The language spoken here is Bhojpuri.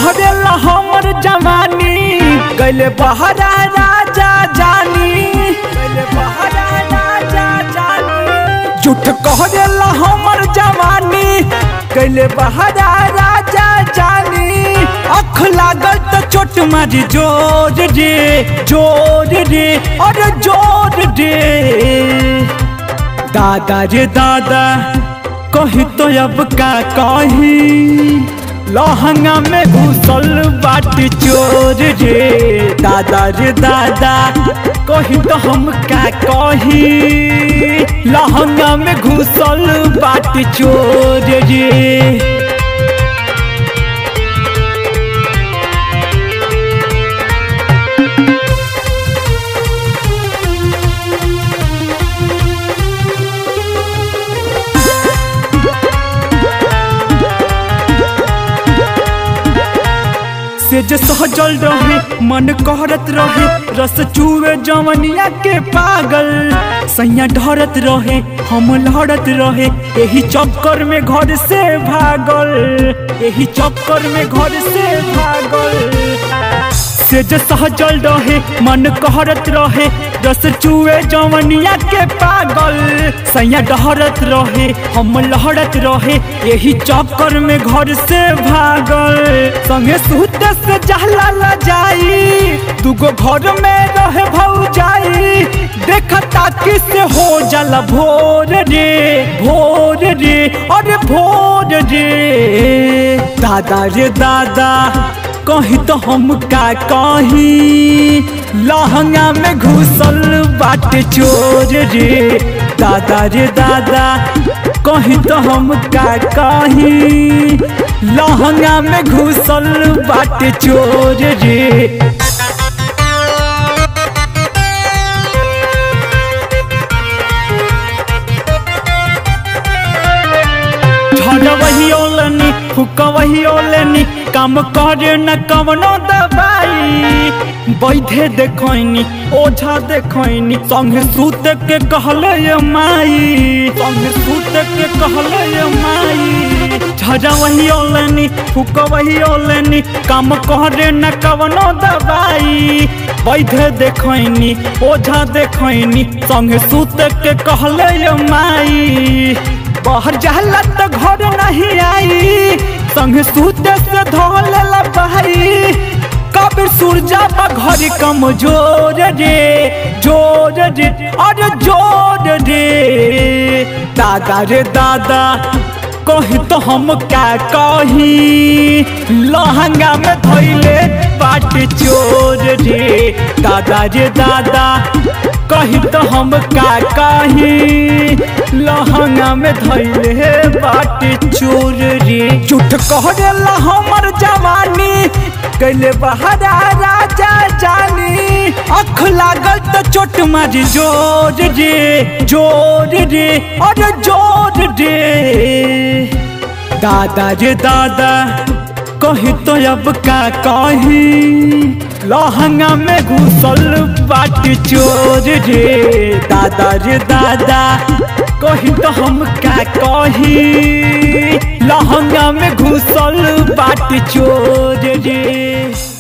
कहरेला हमर जवानी गैले बहरा राजा जानी गैले बहरा राजा जानी झूठ कहरेला हमर जवानी गैले बहरा राजा जानी अख लागल त चोट मारी जोर रे जोर रे अरे जोर रे दादा रे दादा कही तो अब का कही लहंगा में घुसल बाटी चोर रे दादा रे दादा कही तो हम का कही लहंगा में घुसल बाटी चोर रे से जे सहजल रहे मन कहरत रहे रस चूवे जवनिया के पागल सैया ढरत रहे हम लड़त रहे यही चक्कर में घर से भागल यही चक्कर में घर से भागल से जे सहजल रहे मन कहरत रहे रस चूए जवनिया के पागल सैया डहरत रहे हम लहरत रहे यही चक्कर में घर से भागल संगे सुते से जहला ला जाई दुगो घर में रहे भौजाई देख ताकि से हो जाला भोर रे भोर रे अरे भोर रे दादा रे दादा कही तो हम का कही लहंगा में घुसल बाटे चोर रे दादा रे दादा कही तो हम का कही लहंगा में घुसल बाटे चोर रे झड़ वही ओलनी फुक वही ओलनी काम करे न कवनो दवाई बैठे देखनी ओझा देखनी संग सूत के कहले ये माई संग सूत के कहले ये माई झड़ा वही ओलनी फुक वही ओलनी काम करे न कवनो दवाई बैठे देखनी ओझा देखनी संग सूत के कहले ये माई बाहर जाला तो घर नहीं आई संग सूते से धोले ला भाई कबीर सूरजा बा घर कमजोर रे जोर रे अरे जोर रे दादा रे दादा कही तो हम क्या कही लहंगा में धोइले बाट चोर रे दादा रे दादा कही तो हम का कही लहंगा में धैले बाटे चोर रे झूठ कहला हमर जवानी कैले बहरा राजा जानी अख लागल त चोट मारी जोर रे जोर रे अरे जोर रे दादा रे दादा कही तो अब का कही लहंगा में घुसल बाटी चोर रे दादा रे दादा कही तो हम का कही लहंगा में घुसल बाटी चोर रे